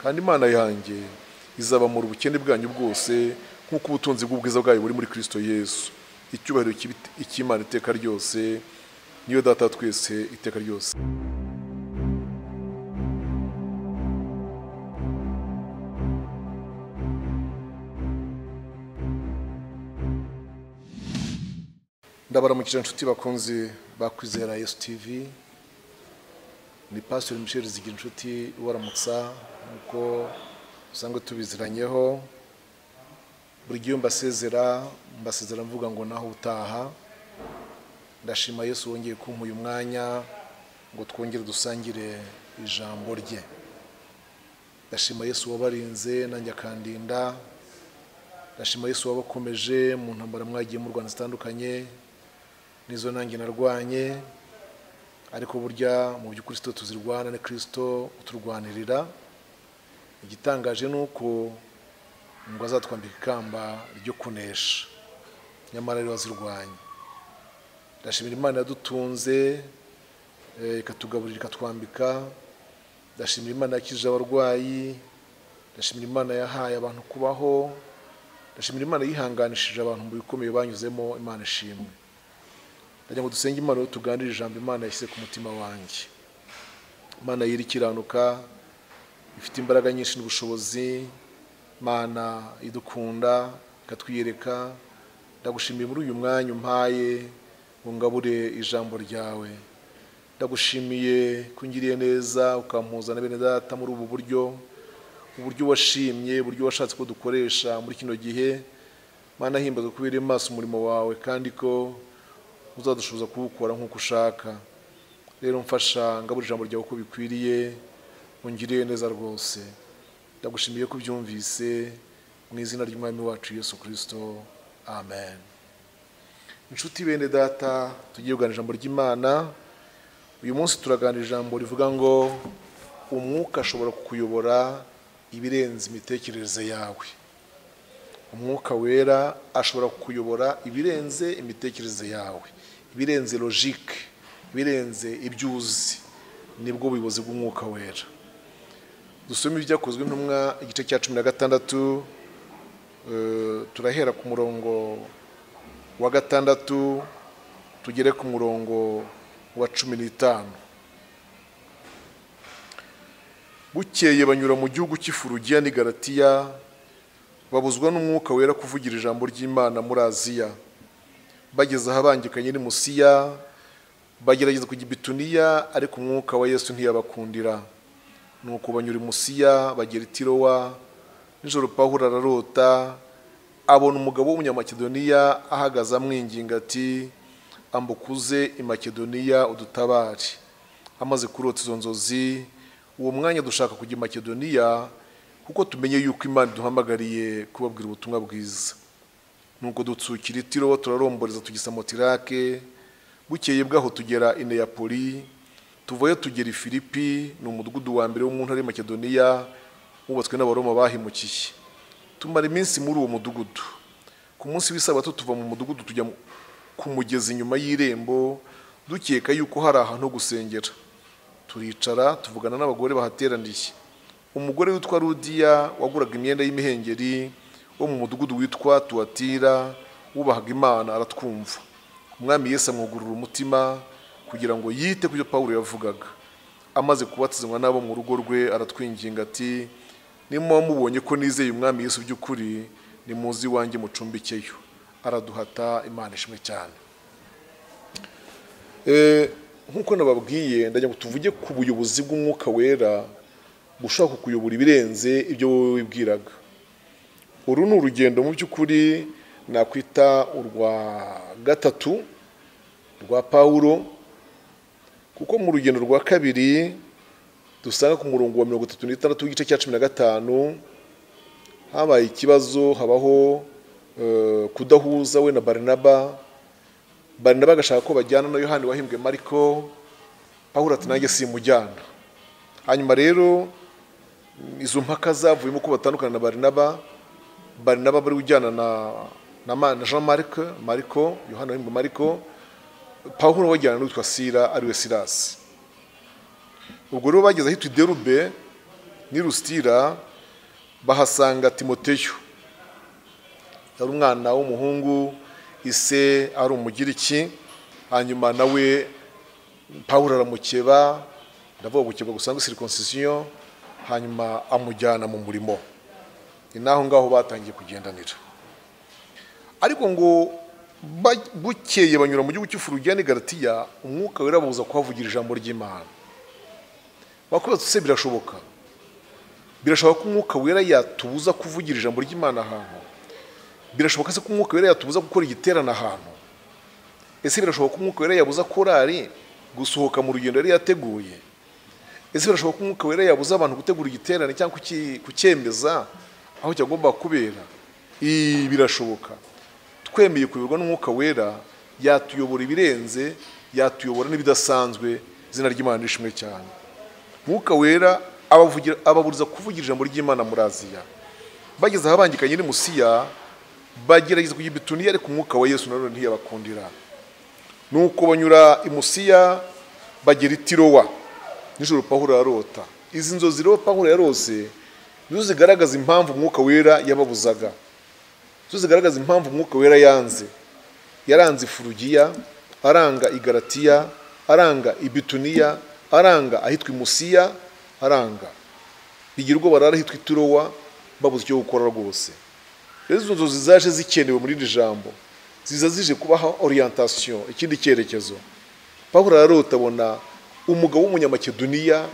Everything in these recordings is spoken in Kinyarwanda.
kandi imana yanjye izabamura ubukene bwanyu bwose nk'uko ubutunzi bw'ubwiza bwayo buri muri kirisito yesu icyubahiro cy'ibit- icy'imana iteka ryose niyo data wa twese iteka ryose ndabaramukije inshuti bakunze bakwizera yesu tivi ni pasiteri michel zigirinshuti ubaramutsa nk'uko usanga tubiziranyeho buri gihe iyo mbasezera mbasezera mvuga ngo naho utaha ndashima yesu wongeye kumpa uyu mwanya ngo twongere dusangire ijambo rye ndashima yesu wabarinze nanjye akandinda ndashima yesu wabakomeje mu ntambara mwagiye mu rwanda zitandukanye n'izo nanjye narwanye ariko burya mu by'ukristo tuzirwana na kirisito uturwanirira igitangaje ni uko ngo azatwambika ikamba ryo kunesha nyamara rero wazirwanye ndashimira imana yadutunze eh, ikatugaburira ikatwambika ndashimira imana yakijije abarwayi ndashimira imana yahaye abantu kubaho ndashimira imana yihanganishije abantu mu bikomeye banyuzemo imana ishimwe ndagira ngo dusenge imana rero tuganire ijambo imana yashyize ku mutima wanjye imana yiri ikiranuka ifite imbaraga nyinshi n'ubushobozi imana idukunda ikatwiyereka ndagushimiye muri uyu mwanya umpaye ngo ngabure ijambo ryawe ndagushimiye ko ungiriye neza ukampuzana bene data muri ubu buryo uburyo washimye uburyo washatse ko dukoresha muri kino gihe mana himbazwa kubera maso umurimo wawe kandi ko uzadushoboza kuwukora nk'uko ushaka rero mfasha ngabura ijambo ryawe uko bikwiriye ungiriye neza rwose ndagushimiye ko ubyumvise mu izina ry'umwami wacu yesu kirisito amen inshuti bene data tugiye kuganira ijambo ry'imana uyu munsi turaganira ijambo rivuga ngo umwuka ashobora kukuyobora ibirenze imitekerereze yawe umwuka wera ashobora kukuyobora ibirenze imitekerereze yawe ibirenze logike ibirenze ibyo uzi nibwo buyobozi bw'umwuka wera dusome ibyakozwe intumwa igice cya cumi na gatandatu eh, turahera ku murongo wa gatandatu tugere ku murongo wa cumi n'itanu bukeye banyura mu gihugu cy'ifurugiya n'i garatiya babuzwa n'umwuka wera kuvugira ijambo ry'imana muri aziya bageze ahabangikanye n'i musiya bagerageza kujya i bituniya ariko umwuka wa yesu ntiyabakundira nuko banyura i musiya bagera i tirowa nijoro pawulo ararota abona umugabo w'umunyamakedoniya ahagaze amwinginga ati ambuka uze i makedoniya udutabare amaze kurota izo nzozi uwo mwanya dushaka kujya i makedoniya kuko tumenye yuko imana iduhamagariye kubabwira ubutumwa bwiza nuko dutsukira itiro turaromboreza tugisa motirake bukeye bwaho tugera i neyapoli tuvayo tugera i filipi ni umudugudu wa mbere wo mu ntara ya makedoniya wubatswe n'abaroma bahimukiye tumara iminsi muri uwo mudugudu ku munsi w'isabato tuva mu mudugudu tujya mu- ku mugezi inyuma y'irembo dukeka yuko hari ahantu ho gusengera turicara tuvugana n'abagore bahateraniye umugore witwa rudiya waguraga imyenda y'imihengeri wo mu mudugudu witwa tuwatira wubahaga imana aratwumva umwami yesu amwugurura umutima kugira ngo yite ku byo pawulo yavugaga amaze kubatizanywa n'abo mu rugo rwe aratwinginga ati nimuba mubonye ko nizeye umwami yesu by'ukuri nimuzi iwanjye mucumbikeyo araduhata imana ishimwe cyane Eh, nk'uko nababwiye ndagira ngo tuvuge ku buyobozi bw'umwuka wera bushobora kukuyobora ibirenze ibyo wowe wibwiraga uru ni urugendo mu by'ukuri nakwita urwa gatatu rwa pawulo kuko mu rugendo rwa kabiri dusanga ku murongo wa mirongo itatu n'itandatu w'igice cya cumi na gatanu habaye ikibazo habaho eh, kudahuza we na barinaba barinaba agashaka ko bajyana na yohani wahimbwe mariko pawulo ati nanjye simujyana hanyuma rero mm, izo mpaka zavuyemo ko batandukana na barinaba barinaba bari ujyana na, na, Ma- na jean marc mariko yohani wahimbwe mariko pawulo wajyana n'uwitwa sira ariwe sirasi ubwo rero bageze ahitwa i derube n'i rusitira bahasanga timoteyo yari umwana w'umuhungu ise ari umugiriki hanyuma nawe pawulo aramukeba ndavuga gukeba gusa ngo sirikonsisiyo hanyuma amujyana mu murimo ni n'aho ngaho batangiye kugendanira ariko ngo ba- bukeye banyura mu gihugu cy'ifurugiyani garatiya umwuka wirabuza kuhavugira ijambo ry'imana wakubatse se birashoboka birashoboka ko umwuka wera yatubuza kuvugira ijambo ry'imana ahantu birashoboka se ko umwuka wera yatubuza gukora igiterane ahantu ese birashoboka ko umwuka wera yabuza korari gusohoka mu rugendo yari yateguye ese birashoboka ko umwuka wera yabuza abantu gutegura igiterane cyangwa kuki- kucyemeza aho cyagomba kubera Ii, birashoboka twemeye kuyoborwa n'umwuka wera yatuyobora ibirenze yatuyobora n'ibidasanzwe izina ry'imana rishimwe cyane mwuka wera abavugira- ababuriza kuvugira ijambo ry'imana muri aziya bageze ahabangikanye n'i musiya bagerageza kujya i bituniya ariko umwuka wa yesu nanone ntiyabakundira nuko banyura i musiya bagera i tirowa nijoro pahura arota izi nzozi rero pahura yarose nizo zigaragaza impamvu umwuka wera yababuzaga nizo zigaragaza impamvu umwuka wera yanze yaranze ifurugiya aranga igaratiya aranga ibituniya aranga ahitwa imusiya aranga bigira ubwo barara ahitwa iturowa babuze icyo gukora rwose rero izo nzozi zaje zikenewe muri iri jambo ziza zije kubaha oriyantation ikindi cyerekezo pawulo ararota abona umugabo w'umunyamakedoniya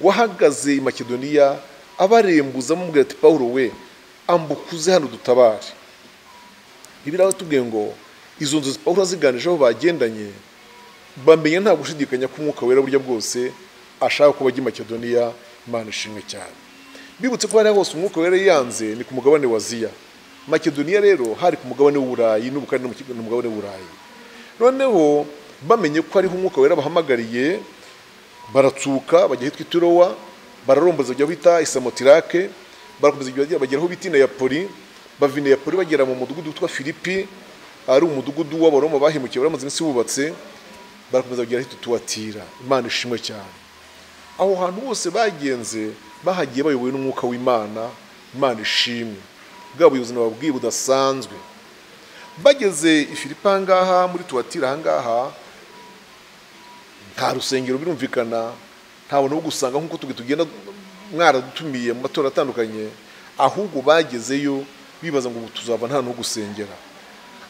wahagaze i makedoniya abarembuza amubwira ati pawulo we ambukuze hano dutabare ibiraho tubwiye ngo izo nzozi pawulo aziganijeho bagendanye bamenya nta gushidikanya ko umwuka wera burya bwose ashaka ko bajya i makedoniya imana ishimwe cyane bibutse ko hari hose umwuka wera yanze ni ku mugabane wa aziya makedoniya rero hari ku mugabane w'uburayi n'ubukari no mu ki- no mu mugabane w'uburayi noneho bamenye ko hariho umwuka wera bahamagariye baratsuka bajya ahitwa iturowa bararomboza bajya bita isamotirake barakomeza bajya- bagera aho bita ineyapoli bava ineyapoli bagera mu mudugudu witwa filipi ari umudugudu w'abaroma bahemukiye baramaze iminsi bubatse barakomeza bagera ahitwa tuwatira imana ishimwe cyane aho hantu hose bagenze bahagiye bayobowe n'umwuka w'imana imana ishimwe bwa buzima babwiye budasanzwe bageze i filipi ahangaha muri tuwatira ahangaha nta rusengero birumvikana nta buntu bwo gusanga nk'uko tugenda tugenda mwaradutumiye mu matora atandukanye ahubwo bagezeyo bibaza ngo ubu tuzava nta n'uwo gusengera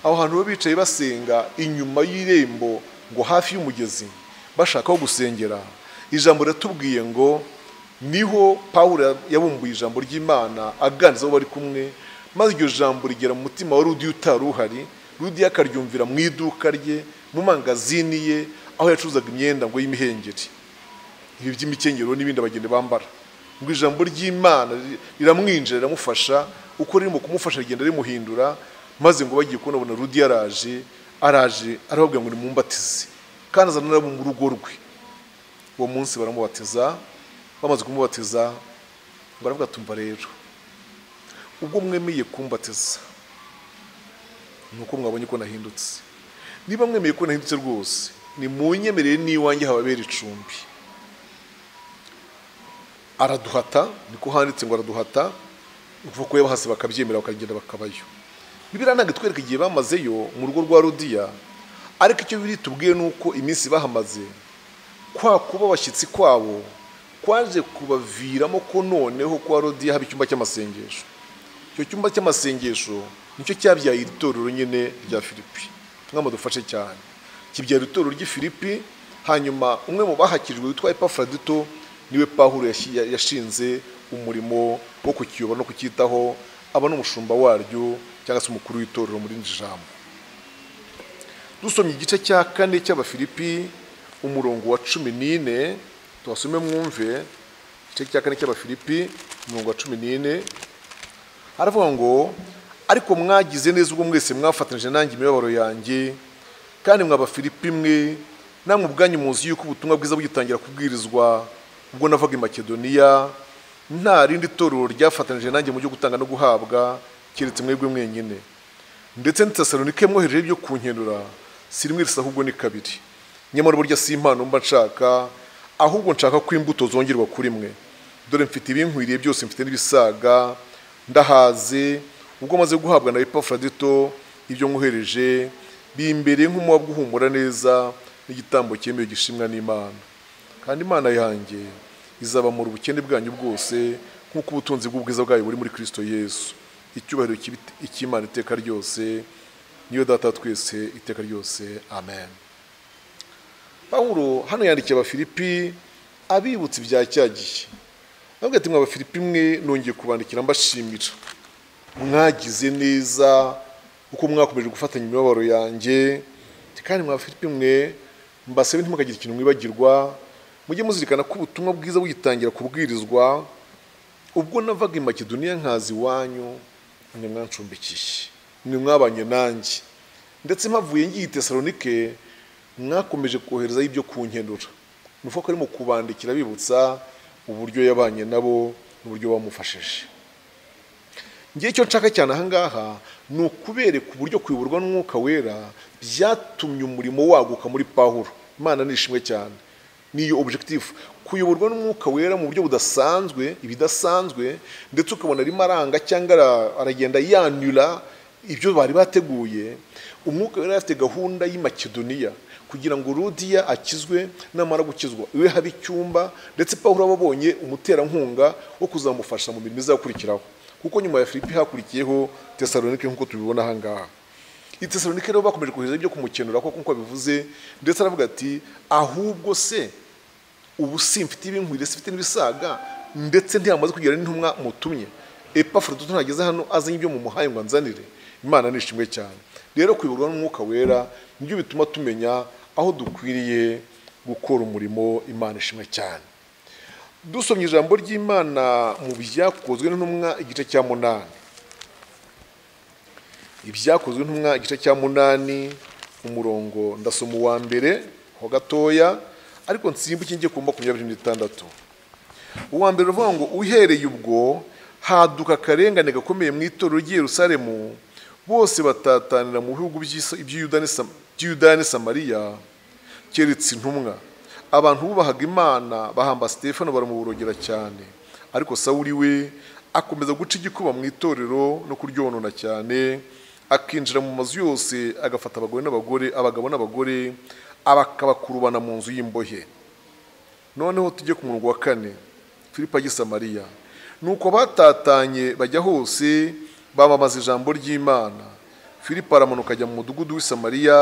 aho hantu baba bicaye basenga inyuma y'irembo ngo hafi y'umugezi bashaka aho gusengera ijambo riratubwiye ngo niho pawulo yabumbuye ijambo ry'imana aganiriza abo bari kumwe maze iryo jambo rigera mu mutima wa rudiyo utari uhari rudiyo akaryumvira mu iduka rye mu mangazini ye aho yacuruzaga imyenda ngo y'imihengeri ibi by'imikenyero n'ibindi abageni bambara ngo ijambo ry'imana ri- riramwinjira riramufasha uko ririmo kumufasha rigenda rimuhindura maze ngo bagiye kubona abona rudi yaraje araje arababwira ngo nimumbatize kandi azana n'abo mu rugo rwe uwo munsi baramubatiza bamaze kumubatiza baravuga tumva rero ubwo mwemeye kumbatiza ni uko mwabonye ko nahindutse niba mwemeye ko nahindutse rwose ni mu nyemerere n'iwanjye hababera icumbi araduhata niko handitse ngo araduhata uvuga ko yabahase bakabyemera bakagenda bakabayo bibiriya ntabwo itwereka igihe bamazeyo mu rugo rwa rudiya ariko icyo biri tubwiye ni uko iminsi bahamaze kwa kuba abashyitsi kwabo kwaje kubaviramo ko noneho kwa rudiya haba icyumba cy'amasengesho icyo cyumba cy'amasengesho nicyo cyabyaye iri torero nyine rya filipi mwama dufashe cyane kibyara itorero ry'i filipi hanyuma umwe mu bahakirijwe witwa epafuradito niwe pahuro yashinze umurimo wo kukiyobora no kucyitaho aba n'umushumba waryo cyangwa se umukuru w'itorero muri iri jambo dusomye igice cya kane cy'abafilipi umurongo wa cumi n'ine tubasome mwumve igice cya kane cy'abafilipi umurongo wa cumi n'ine haravuga ngo ariko mwagize neza ubwo mwese mwafatanije nanjye imibabaro yanjye kandi mwaba filipi imwe namwe ubwanyu muzi yuko ubutumwa bwiza bugitangira kubwirizwa ubwo navaga i makedoniya nta rindi torero ryafatanije nanjye mu byo gutanga no guhabwa keretse mwebwe mwenyine ndetse n'itesalonike mwohereje ibyo kunkenura si rimwe risa ahubwo ni kabiri nyamara burya si impano mba nshaka ahubwo nshaka ko imbuto zongerwa kuri mwe dore mfite ibinkwiriye byose mfite n'ibisaga ndahaze ubwo maze guhabwa na epafradito ibyo nkohereje bimbereye nk'umuba guhumura neza n'igitambo cyemewe gishimwa n'imana kandi imana yanjye izabamura ubukene bwanyu bwose nk'uko ubutunzi bw'ubwiza bwayo buri muri kirisito yesu icyubahiro cy'ibit- icy'imana iteka ryose niyo data wa twese iteka ryose amen pawulo hano yandikiye abafilipi abibutsa ibya cya gihe nabwo ati mw'abafilipi mwe nongeye kubandikira mbashimira mwagize neza uko mwakomeje gufatanya imibabaro yanjye kandi mw'abafilipi mwe mbasabe ntimukagire ikintu mwibagirwa mujye muzirikana ko ubutumwa bwiza bugitangira kubwirizwa ubwo navaga i makedoniya nkazi iwanyu mwe mwancumbikiye mwe mwabanye nanjye ndetse mpavuye ngiye i tesalonike mwakomeje koherezaho ibyo kunkenura ni ukuvuga ko arimo kubandikira abibutsa uburyo yabanye nabo n'uburyo bamufashije ngewe icyo nshaka cyane ahangaha ni ukubereka uburyo kuyoborwa n'umwuka wera byatumye umurimo waguka muri pahuro imana ni ishimwe cyane niyo objective kuyoborwa n'umwuka wera mu buryo budasanzwe ibidasanzwe ndetse ukabona arimo aranga cyangwa ara- aragenda yanura ibyo bari bateguye umwuka wera yari afite gahunda y'i makedoniya kugira ngo rudiya akizwe namara gukizwa iwe habe icyumba ndetse pawulo aba abonye umuterankunga wo kuzamufasha mu mirimo izakurikiraho kuko nyuma ya filipi hakurikiyeho tesalonike nk'uko tubibona ahangaha i tesalonike rero bakomeje kohereza ibyo kumukenura kuko nk'uko bivuze ndetse aravuga ati ahubwo se ubu simfite ibinkwiriye sifite n'ibisaga ndetse ntiyamaze kugera n'intumwa mutumye epafrodito ntageze hano azanye ibyo mumuhaye ngo anzanire imana ni ishimwe cyane rero kuyoborwa n'umwuka wera nibyo bituma tumenya aho dukwiriye gukora umurimo imana ishimwe cyane dusomye ijambo ry'imana mu byakozwe n'intumwa igice cya munani ibyakozwe ntumwa igice cya munani umurongo ndasoma uwa mbere ho gatoya ariko nsimbuke njye ku makumyabiri n'itandatu uwa mbere uvuga ngo uhereye ubwo haduka akarengane gakomeye mu itorero ry'i yerusalemu bose batatanira mu bihugu by'Is- by'i Yuda n'i Sam- by'i yudaya n'i samariya keretse intumwa abantu bubahaga imana bahamba sitefano baramuborogera cyane ariko sawuli we akomeza guca igikuba mu itorero no kuryonona cyane akinjira mu mazu yose agafata abagore n'abagore abagabo n'abagore abakabakurubana mu nzu y'imbohe noneho tujye ku murongo wa kane filipo agisa mariya nuko batatanye bajya hose bamamaza ijambo ry'imana filipo aramanuka ajya mu mudugudu w'i samariya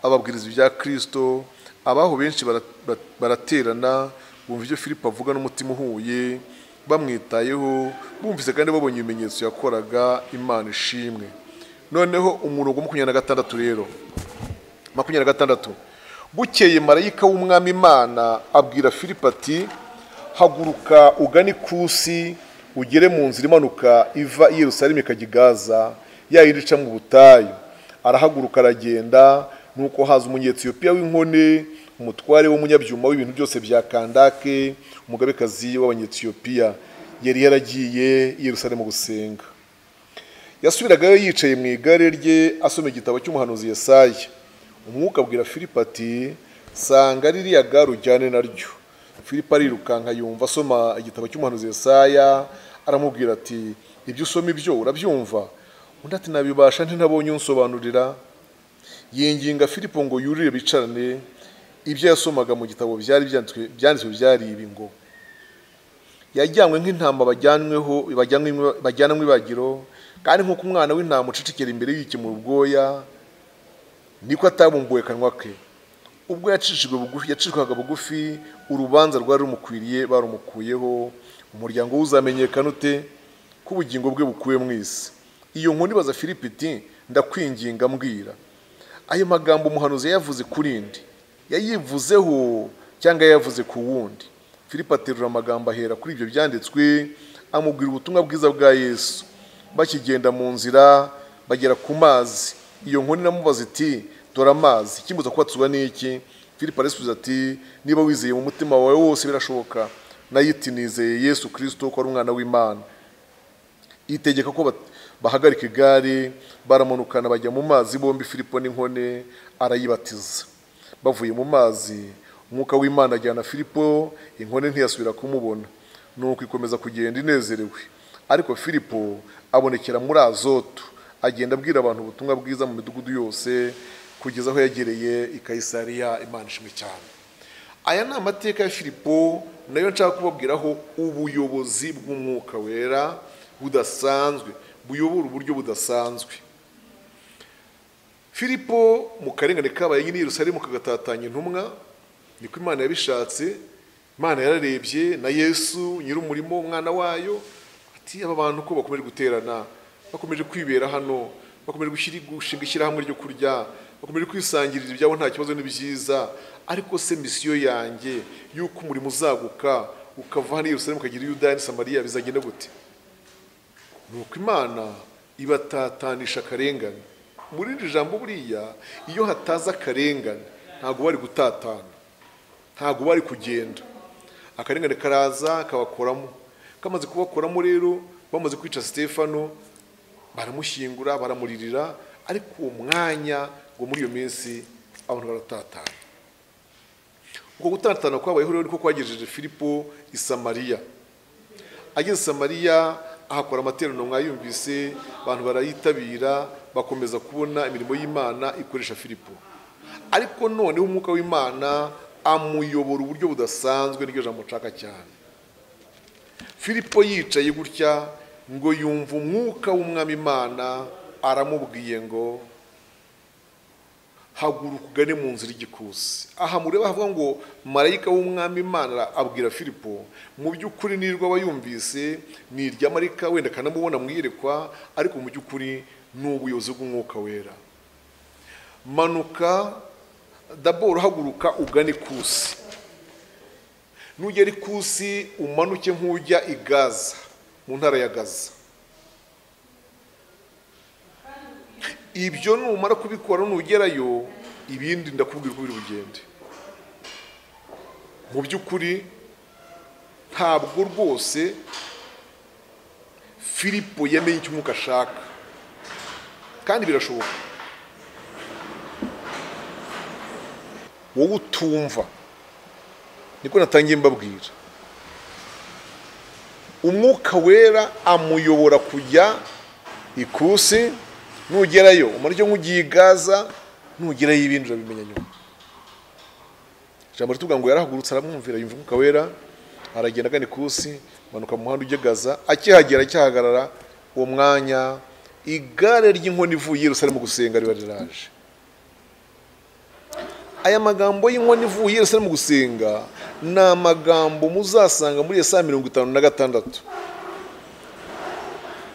ababwiriza ibya kristo abaho benshi bara- bara- baraterana bumva ibyo filipo avuga n'umutima uhuye bamwitayeho bumvise kandi babonye ibimenyetso yakoraga imana ishimwe noneho umurongo wa makumyabiri na gatandatu rero makumyabiri na gatandatu bukeye marayika w'umwami imana abwira filipo ati haguruka ugane ikusi ugere mu nzira imanuka iva i yerusalemu ikajya i gaza ya yindi ica mu butayu arahaguruka aragenda nuko haza umunyetiyopiya w'inkone umutware w'umunyabyuma w'ibintu byose bya kandake umugabekazi w'abanyetiyopiya yari yaragiye i yerusalemu gusenga yasubiragayo yicaye mu igare rye asoma igitabo cy'umuhanuzi Yesaya umwuka abwira filipo ati sanga ririya gare ujyane naryo filipo arirukanka yumva asoma igitabo cy'umuhanuzi Yesaya aramubwira ati ibyo usoma ibyo urabyumva undi ati nabibasha ntinabonye unsobanurira yinginga filipo ngo yurire bicarane ibyo yasomaga mu gitabo byari byanditswe- byanditswe byari ibi ngo yajyanywe nk'intama bajyanweho bajyanwe- bajyanwa ibagiro kandi nk'uko umwana w'intama ucecekera imbere yikemura ubwoya niko atabumbuwe kanwa ke ubwo yacishijwe bugufi yacishwaga bugufi urubanza rwari rumukwiriye barumukuyeho umuryango we uzamenyekana ute ko ubugingo bwe bukuwe mu isi iyo nkoni ibaza filipi iti ndakwinginga mbwira ayo magambo umuhanuzi yayavuze kuri ndi yayivuzeho cyangwa yayavuze ku wundi filipo aterura amagambo ahera kuri ibyo byanditswe amubwira ubutumwa bwiza bwa yesu bakigenda mu nzira bagera ku mazi iyo nkoni namubaza iti dore amazi ikimbuza kubatuzwa n'iki filipo arasubiza ati niba wizeye mu mutima wawe wose birashoboka nayo iti nizeye yesu kirisito ko ari umwana w'imana itegeka ko bat- bahagarika igare baramanukana bajya mu mazi bombi filipo n'inkone arayibatiza bavuye mu mazi umwuka w'imana ajyana filipo inkone ntiyasubira kumubona nuko ikomeza kugenda inezerewe ariko filipo abonekera muri azoto agenda abwira abantu ubutumwa bwiza mu midugudu yose kugeza aho yagereye i kayisariya imana ishimwe cyane aya ni amateka ya filipo nayo nshaka kubabwiraho ubuyobozi bw'umwuka wera budasanzwe buyobora uburyo budasanzwe filipo mu karengane kabaye nyine Yerusalemu kagatatanya intumwa niko imana yabishatse imana yararebye na yesu nyir'umurimo umwana wayo ati aba bantu ko bakomeje guterana bakomeje kwibera hano bakomeje gushyira- gushinga ishyirahamwe ryo kurya bakomeje kwisangirira ibyabo nta kibazo n'ibyiza ariko se misiyo yanjye y'uko umurimo uzaguka ukava hano i Yerusalemu ukagira i Yudaya n'i Samariya bizagenda gute nuko imana ibatatanisha akarengane muri iri jambo buriya iyo hataza akarengane ntabwo bari gutatana ntabwo bari kugenda akarengane karaza kabakoramo kamaze kubakoramo rero bamaze kwica sitefano baramushyingura baramuririra ariko uwo mwanya ngo muri iyo minsi abantu baratatana uko gutatana kwabayeho rero niko kwagejeje filipo i samariya ageze i samariya ahakora amateraniro mwayumvise abantu barayitabira bakomeza kubona imirimo y'imana ikoresha filipo ariko noneho umwuka w'imana amuyobora uburyo budasanzwe n'iryo jambo nshaka cyane filipo yicaye gutya ngo yumva umwuka w'umwami imana aramubwiye ngo haguruka ugane mu nzira igikusi aha mureba havuga ngo marayika w'umwami imana abwira filipo mu by'ukuri nirwa aba yumvise ni irya marayika wenda akanamubona mu iyerekwa ariko mu by'ukuri ni ubuyobozi bw'umwuka wera manuka daboro haguruka ugane ikusi nugera ikusi umanuke nk'ujya i gaza mu ntara ya gaza ibyo numara kubikora nugerayo ibindi ndakubwira uko biri bugende mu by'ukuri ntabwo rwose filipo yamenye icyo umwuka ashaka kandi birashoboka wowe utumva niko natangiye mbabwira umwuka wera amuyobora kujya ikusi nugerayo umara icyo nk'ugiye i gaza nugerayo ibindi urabimenya nyuma ijambo rituvuga ngo yarahagurutse aramwumvira yumva umwuka wera aragenda agana ikusi manuka mu muhanda ujya gaza akihagera akihagarara uwo mwanya igare ry'inkoni ivuye i Yerusalemu gusenga riba riraje aya magambo y'inkono ivuye i Yerusalemu gusenga ni amagambo muzasanga muri Yesaya mirongo itanu na gatandatu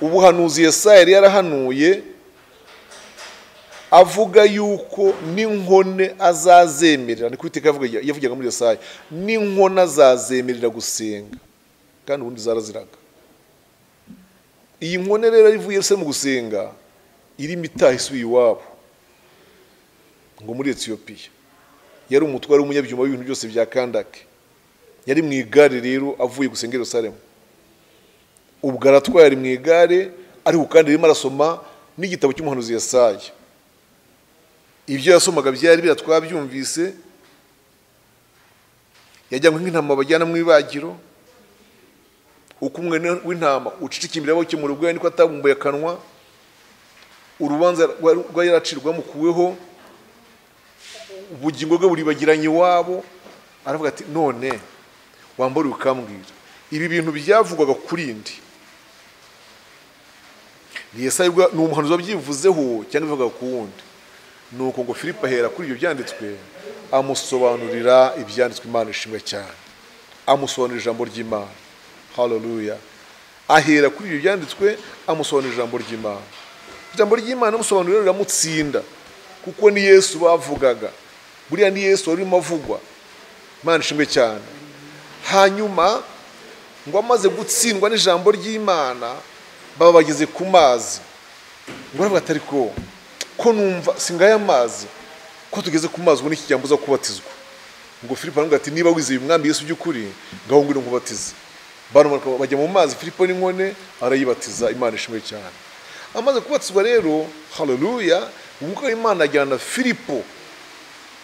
ubuhanuzi Yesaya yari yarahanuye avuga yuko n'inkone azazemerera ni ku iteka yavuga- yavugaga muri Yesaya n'inkone azazemerera gusenga kandi ubundi zaraziraga iyi nkone rero ivuye i Yerusalemu gusenga irimo itaha isubiye iwabo ngo muri Etiyopiya yari umutware w'umunyabyuma w'ibintu byose bya kandake yari mu igare rero avuye gusenga i Yerusalemu ubwo aratwaye ari mu igare ariko kandi arimo arasoma n'igitabo cy'umuhanuzi Yesaya ibyo yasomaga byari bira twabyumvise yajyanywe nk'intama bajyana mu ibagiro uko umwe w'intama ucicikimbira abawukemura ubwo niko atabumbuye akanwa urubanza rwa- rwari yaracirwamukuweho ubugingo bwe buribagiranye iwabo aravuga ati none wambare ukambwira ibi bintu byavugwaga kuri ndi ni Yesaya ubwo- ni umuhanuzi wabyivuzeho cyangwa bivugaga ku wundi ni uko ngo filipo ahera kuri ibyo byanditswe amusobanurira ibyanditswe imana ishimwe cyane amusobanurira ijambo ry'imana haleluya ahera kuri ibyo byanditswe amusobanurira ijambo ry'imana ijambo ry'imana amusobanurira riramutsinda kuko ni yesu bavugaga buriya ni yesu wari urimo avugwa imana ishimwe cyane hanyuma ngo amaze gutsindwa n'ijambo ry'imana baba bageze ku mazi ngo aravuga atari ko ko numva singaya amazi ko tugeze ku mazi ubu n'ikigambo uza kubatizwa ngo filipo aravuga ati niba wizeye umwami yesu by'ukuri ngaho ngwino nkubatize baramanuka bajya mu mazi filipo n'inkone arayibatiza imana ishimwe cyane amaze kubatizwa rero haleluya umwuka w'imana ajyana filipo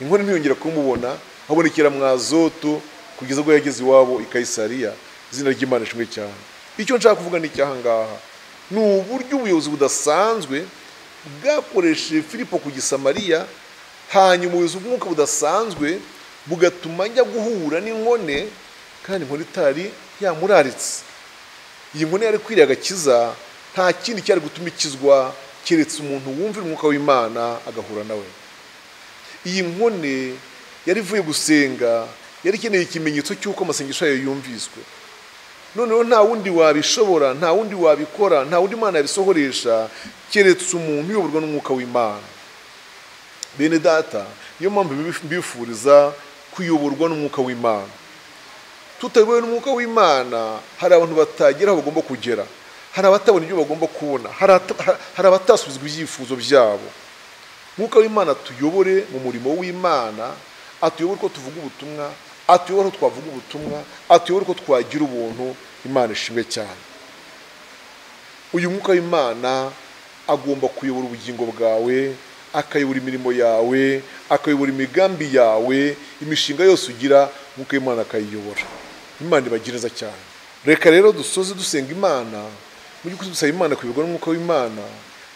inkono ntiyongera kumubona habonekera mwazoto kugeza ubwo yageze iwabo i kayisariya izina ry'imana ishimwe cyane icyo nshaka kuvuga ni icyahangaha ni uburyo ubuyobozi budasanzwe bwakoresheje filipo ku gisamariya hanyuma ubuyobozi bw'umwuka budasanzwe bugatuma ajya guhura n'inkone kandi inkoni itari yamuraritse iyi nkoni yari kwiriye agakiza nta kindi cyari gutuma ikizwa keretse umuntu wumvira umwuka w'imana agahura nawe iyi nkone yari ivuye gusenga yari ikeneye ikimenyetso cy'uko amasengesho yayo yumviswe noneho nta wundi wabishobora nta wundi wabikora nta wundi mwana yabisohoresha keretse umuntu uyoborwa n'umwuka w'imana bene data niyo mpamvu mbifuriza kuyoborwa n'umwuka w'imana tutayobowe n'umwuka w'imana hari abantu batagera aho bagomba kugera hari abatabona ibyo bagomba kubona hari ata- hari abatasubizwa ibyifuzo byabo umwuka w'imana atuyobore mu murimo w'imana atuyobore uko tuvuga ubutumwa atuyobore uko twavuga ubutumwa atuyobore uko twagira ubuntu imana ishimwe cyane uyu mwuka w'imana agomba kuyobora ubugingo bwawe akayobora imirimo yawe akayobora imigambi yawe imishinga yose ugira umwuka w'imana akayiyobora imana ibagereza cyane reka rero dusoze dusenga imana mu by'ukuri dusaba imana kuyoborwa n'umwuka w'imana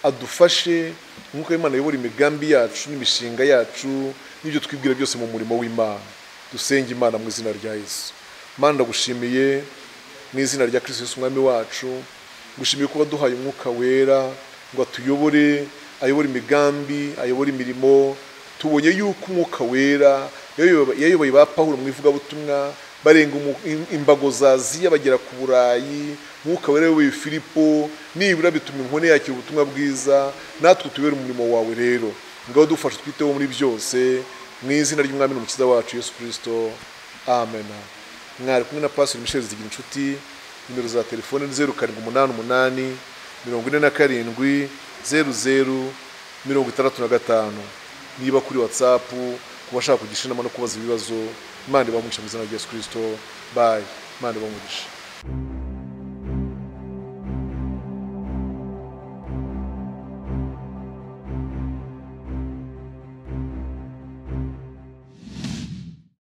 adufashe umwuka w'imana ayobora imigambi yacu n'imishinga yacu n'ibyo twibwira byose mu murimo w'imana dusenge imana mu izina rya yesu mana ndagushimiye mu izina rya kirisitu Yesu umwami wacu gushimiye kuba duhaye umwuka wera ngo atuyobore ayobore imigambi ayobore imirimo tubonye yuko umwuka wera yayoba- yayoboye ba pawulo mu ivugabutumwa barenga umu- im- imbago za aziya bagera ku burayi umwuka wera yayoboye filipo nibura bituma inkone yakira ubutumwa bwiza natwe tubere umurimo wawe rero ngaho dufashe twiteho muri byose mu izina ry'umwami n'umukiza wacu yesu kirisito amen mwari kumwe na pasiteri michel zigira inshuti nimero za telefone ni zeru karindwi umunani umunani mirongo ine na karindwi zeru zeru mirongo itandatu na gatanu niba kuri watsapu ku bashaka kugisha inama no kubaza ibibazo imana ibamugisha mu izina rya yesu kirisito bayi imana ibamugisha